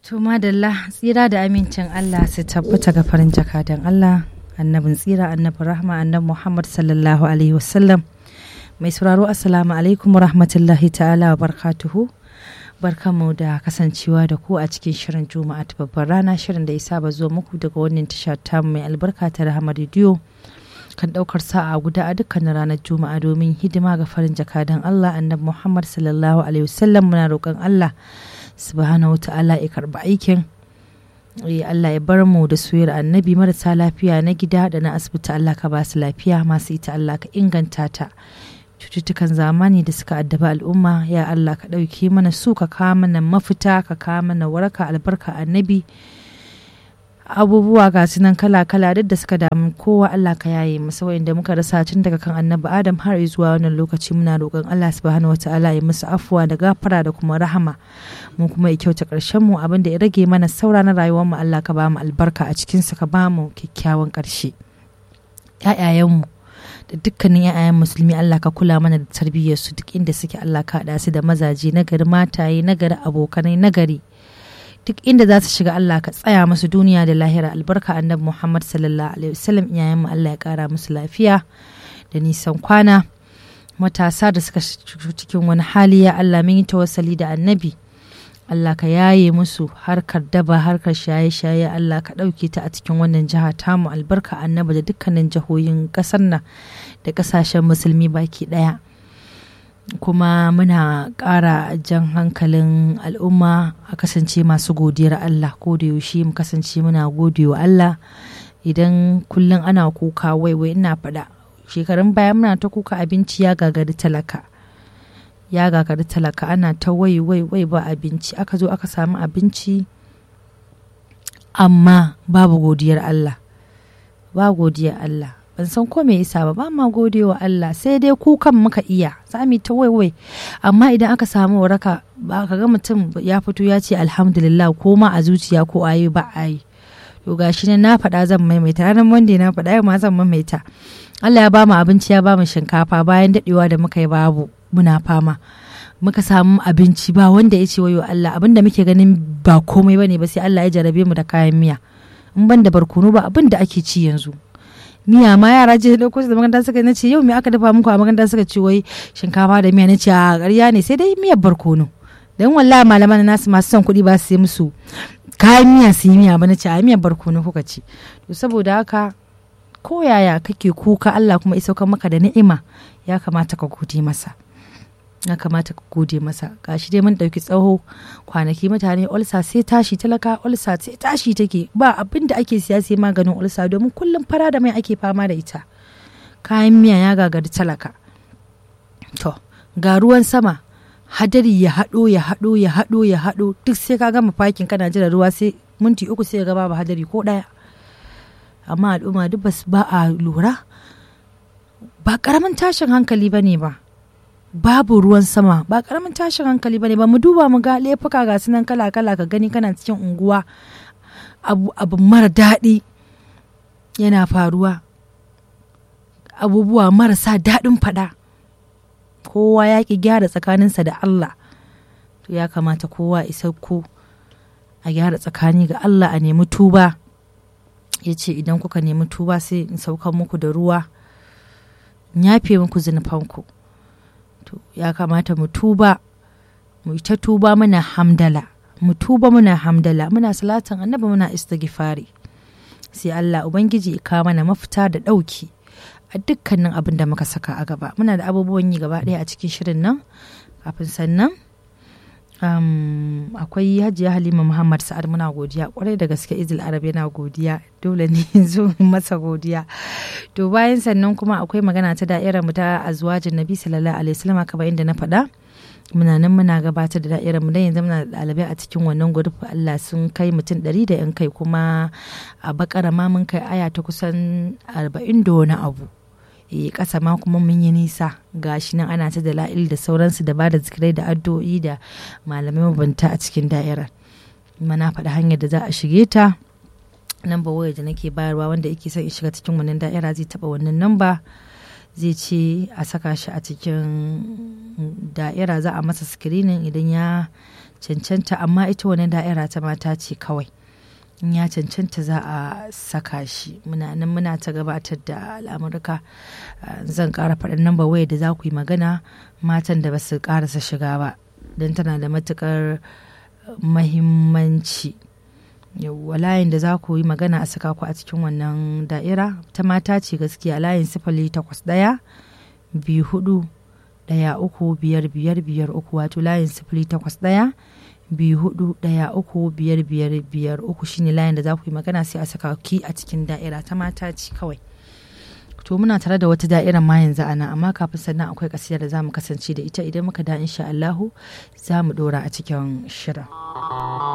To madalla tsira da amincin Allah su tabbata ga farin jakadan Allah annabin tsira annabin rahma annabi Muhammad sallallahu alaihi wasallam mai sauraro assalamu alaikum wa rahmatullahi ta'ala wa barkatuhu barkamu da kasancewa da ku a cikin shirin juma'a ta babbar rana shirin da ya saba zuwa muku daga wannan tasha ta mai albarka ta rahama rediyo kan daukar sa'a guda a dukkanin ranar juma'a domin hidima ga farin jakadan Allah annabi Muhammad sallallahu alaihi wasallam muna roƙon Allah subhanahu wa ta'ala ya karba aikin Allah ya bar mu da soyar annabi marasa lafiya na gida da na asibiti Allah ka ba su lafiya masu ita Allah ka inganta ta cututtukan zamani da suka addaba al'umma ya Allah ka ɗauki mana su ka kawo mana mafita ka kawo mana waraka albarka annabi abubuwa ga su nan kala-kala duk da suka damu kowa Allah ka yaye masa wa'inda muka rasa tun daga kan annabi Adam har zuwa wannan lokaci muna roƙon Allah subhanahu wata'ala ya musu afuwa da gafara da kuma rahama mu kuma ya kyauta ƙarshen mu abin da ya rage mana saura na rayuwar mu Allah ka ba mu albarka a cikin sa ka ba mu kyakkyawan ƙarshe ƴaƴayen mu da dukkanin ƴaƴayen musulmi Allah ka kula mana da tarbiyyar su duk inda suke Allah ka haɗa su da mazaje nagari mataye nagari abokanai nagari duk inda za su shiga Allah ka tsaya musu duniya da lahira albarka annabi Muhammad sallallahu alaihi wasallam iyayen mu Allah ya kara musu lafiya da nisan kwana matasa da suka cikin wani hali ya Allah mun yi tawassali da annabi Allah ka yaye musu harkar daba harkar shaye-shaye Allah ka ɗauke ta a cikin wannan jiha tamu albarka annabi da dukkanin jihohin ƙasar nan da ƙasashen musulmi baki ɗaya. kuma muna ƙara jan hankalin al'umma a kasance masu godiyar Allah ko da yaushe mu kasance muna godewa Allah idan kullum ana kuka waiwai ina faɗa shekarun baya muna ta kuka abinci ya gagari talaka ya gagari talaka ana ta wai wai wai ba abinci aka zo aka samu abinci amma babu godiyar Allah ba godiyar Allah ban san ko me yasa ba ba ma gode wa Allah sai dai kukan muka iya sami ta waiwai amma idan aka samu waraka ba ka ga mutum ya fito ya ce alhamdulillah ko ma a zuciya ko ayi ba ayi to gashi ne na faɗa zan maimaita ranar monday na faɗa ma zan maimaita Allah ya bamu abinci ya bamu shinkafa bayan daɗewa da muka yi babu muna fama muka samu abinci ba wanda ya ce wayo Allah abinda muke ganin ba komai bane ba sai Allah ya jarabe mu da kayan miya in ban da barkono ba abin da ake ci yanzu miya ma yara je da kusa da makaranta suka nace yau me aka dafa muku a makaranta suka ce wai shinkafa da miya nace a ƙarya ne sai dai miyar barkono dan wallahi malaman nasu masu son kuɗi ba su yi musu kayan miya su yi miya ba nace a miyar barkono kuka ci to saboda haka ko yaya kake kuka Allah kuma ya saukar maka da ni'ima ya kamata ka gode masa ya kamata ka gode masa gashi dai mun ɗauki tsaho kwanaki mutane olsa sai tashi talaka olsa sai tashi take ba abin da ake siya sai maganin olsa domin kullum fara da mai ake fama da ita kayan miya ya gagari talaka to ga ruwan sama hadari ya haɗo ya haɗo ya haɗo ya haɗo duk sai ka gama fakin kana jira ruwa sai minti uku sai ga babu hadari ko ɗaya amma al'umma duk ba a lura ba ƙaramin tashin hankali ba ne ba babu ruwan sama ba karamin tashin hankali ba ne ba mu duba mu ga laifuka ga sunan kala kala ka gani kana cikin unguwa abu, abu mara daɗi yana faruwa abubuwa marasa daɗin faɗa kowa ya ƙi gyara tsakaninsa da Allah to ya kamata kowa isa ko a gyara tsakani ga Allah a nemi tuba ya ce idan kuka nemi tuba sai in saukan muku da ruwa in yafe muku zunufanku to ya kamata mu tuba mu ta tuba muna hamdala mu tuba muna hamdala muna salatin annabi muna istighfari sai Allah ubangiji ya kawo mana mafita da ɗauki a dukkanin abin da muka saka a gaba muna da abubuwan yi gaba ɗaya a cikin shirin nan kafin sannan um, akwai hajiya halima muhammad sa'ad muna godiya kwarai da gaske izil arab yana godiya dole ne zo masa godiya to bayan sannan kuma akwai magana ta da'irar mu ta azwajin nabi sallallahu alaihi wasallam kamar inda na faɗa muna nan muna gabatar da da'irar mu dan yanzu muna da ɗalibai a cikin wannan gurfi Allah sun kai mutum ɗari da yan kai kuma a bakara ma mun kai aya ta kusan arba'in da wani abu e ƙasa ma kuma mun yi nisa gashi nan ana ta da la'il da sauransu da ba da zikirai da addu'o'i da malamai mabanta a cikin da'irar mana faɗa hanyar da za a shige ta namba waya da nake bayarwa wanda yake son in shiga cikin wannan da'ira zai taɓa wannan namba zai ce a saka shi a cikin da'ira za a masa screening idan ya cancanta amma ita wani da'ira ta mata ce kawai in ya cancanta za a saka shi muna nan muna ta gabatar da al'amurka zan ƙara faɗin namba waya da za ku yi magana matan da ba su ƙarasa shiga ba don tana da matuƙar mahimmanci yawwa layin da za ku yi magana a saka ku a cikin wannan da'ira ta mata ce gaskiya layin sifili takwas ɗaya biyu hudu ɗaya uku biyar biyar biyar uku wato layin sifili takwas ɗaya biyu hudu ɗaya uku biyar biyar biyar uku shine layin da za ku yi magana sai a saka ki a cikin da'ira ta mata ce kawai to muna tare da wata da'irar ma yanzu a nan amma kafin sannan akwai kasidar da za mu kasance da ita idan muka da insha Allahu za mu dora a cikin shirin.